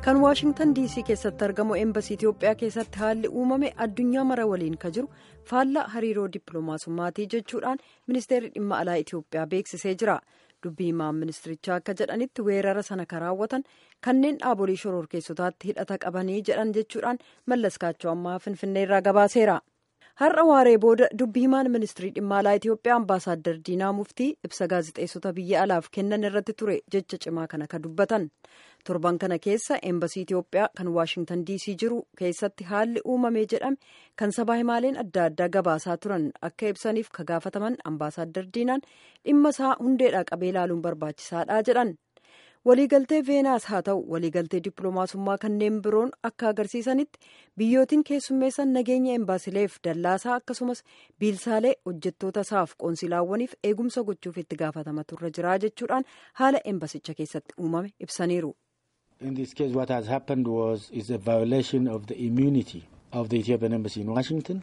kan waashingtan diisii keessatti argamu eembasii itiyoophiyaa keessatti haalli uumame addunyaa mara waliin ka jiru faallaa hariiroo dippiloomaasummaatii jechuudhaan ministeerri dhimma alaa itiyoophiyaa beeksisee jira dubbii himaan ministirichaa akka jedhanitti weerara sana kan raawwatan kanneen dhaabolee shororkeessotaatti hidhata qabanii jedhan jechuudhaan mallaskaachoo ammaa finfinneerraa gabaaseera. har'a waaree booda dubbii himaan ministirii dhimma alaa itiyoophiyaa ambaasaaddar diinaa muftii ibsa gaazixeessota biyya alaaf kennan irratti ture jecha cimaa kana ka dubbatan torban kana keessa eembasii itiyoophiyaa kan waashingtan diisii jiru keessatti haalli uumamee jedhame kan sabaa himaaleen adda addaa gabaasaa turan akka ibsaniif ka gaafataman ambaasaaddar diinaan dhimma isaa hundeedhaa qabee ilaaluun barbaachisaadha jedhan. waliigaltee veenaas haa ta'u waliigaltee dippiloomaasummaa kanneen biroon akka agarsiisanitti biyyootiin keessummeessan nageenya embaasileef dallaasaa akkasumas biilsaalee hojjettoota isaaf qoonsilaawwaniif eegumsa gochuuf itti gaafatamatu irra jira jechuudhaan haala embasicha keessatti uumame ibsaniiru. In this case what has happened was is a violation of the immunity of the Ethiopian embassy in Washington.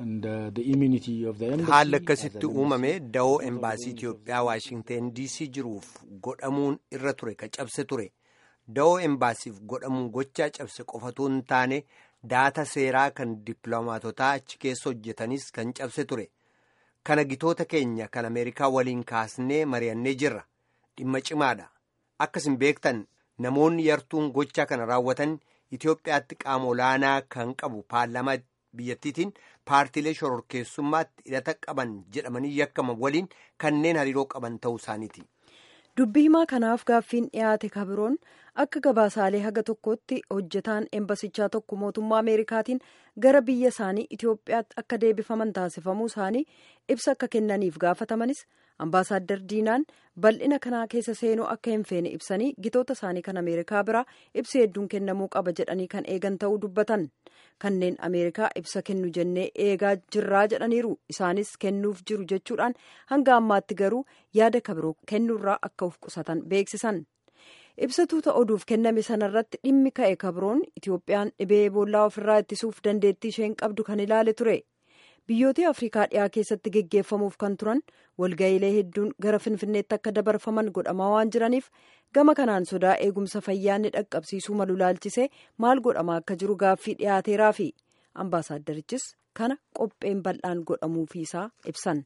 haalli akkasitti uumame da'oo embaasii Itiyoophiyaa Waashingteen DC jiruuf godhamuun irra ture ka cabse ture da'oo embaasiif godhamuun gochaa cabse qofatu hin taane daata seeraa kan dippiloomaatotaa achi keessa hojjetanis kan cabse ture kana gitoota keenya kan Ameerikaa waliin kaasnee mari'annee jirra dhimma cimaadha akkasin beektan namoonni yartuun gochaa kana raawwatan Itiyoophiyaatti qaama olaanaa kan qabu paarlaamaa biyyattiitiin paartiilee shororkeessummaatti hidhata qaban jedhamanii yakkaman waliin kanneen hariiroo qaban ta'uu isaaniiti. dubbii himaa kanaaf gaaffiin dhiyaate kabiroon akka gabaasaalee haga tokkotti hojjetaan embasichaa tokko mootummaa ameerikaatiin gara biyya isaanii itiyoophiyaatti akka deebifaman taasifamuu isaanii ibsa akka kennaniif gaafatamanis ambaasaaddar diinaan bal'ina kanaa keessa seenuu akka hin feene ibsanii gitoota isaanii kan ameerikaa biraa ibsi hedduun kennamuu qaba jedhanii kan eegan ta'uu dubbatan kanneen ameerikaa ibsa kennu jennee eegaa jirraa jedhaniiru isaanis kennuuf jiru jechuudhaan hanga ammaatti garuu yaada kabiroo kennuurraa akka of qusatan beeksisan. ibsatuuta oduuf kenname sanarratti dhimmi ka'e kabiroon itiyoophiyaan dhibee eboolaa ofirraa ittisuuf dandeettii isheen qabdu kan ilaale ture biyyoota afrikaa dhiyaa keessatti geggeeffamuuf kan turan walga'iilee hedduun gara finfinneetti akka dabarfaman godhamaa waan jiraniif gama kanaan sodaa eegumsa fayyaanni dhaqqabsiisuu malu laalchisee maal godhamaa akka jiru gaaffii dhiyaateeraa fi ambaasaaddarichis kana qopheen bal'aan godhamuufiisaa ibsan.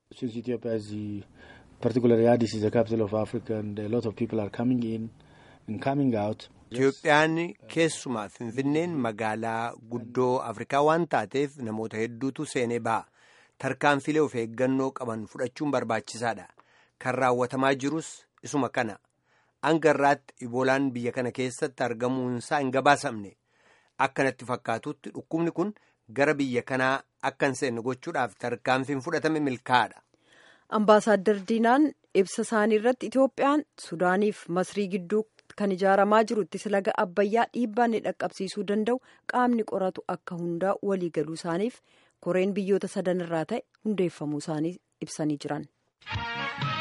particularly Addis is the capital of Africa and a lot of people are coming in and coming out. Itiyoophiyaan keessumaa Finfinneen magaalaa guddoo Afrikaa waan taateef namoota hedduutu seenee ba'a. Tarkaanfilee of eeggannoo qaban fudhachuun barbaachisaadha. Kan raawwatamaa jirus isuma kana. Hanga irraatti iboolaan biyya kana keessatti argamuunsaa hin gabaasamne. Akkanatti fakkaatutti dhukkubni kun gara biyya kanaa akka hin seenne gochuudhaaf tarkaanfiin fudhatame milkaa'aadha. Ambaasaaddar Diinaan ibsa isaanii irratti Itiyoophiyaan Sudaaniif Masrii gidduu kan ijaaramaa jirutti laga Abbayyaa dhiibbaa inni dhaqqabsiisuu danda'u qaamni qoratu akka hundaa walii galuu isaaniif koreen biyyoota sadan irraa ta'e hundeeffamuu isaanii ibsanii jiran.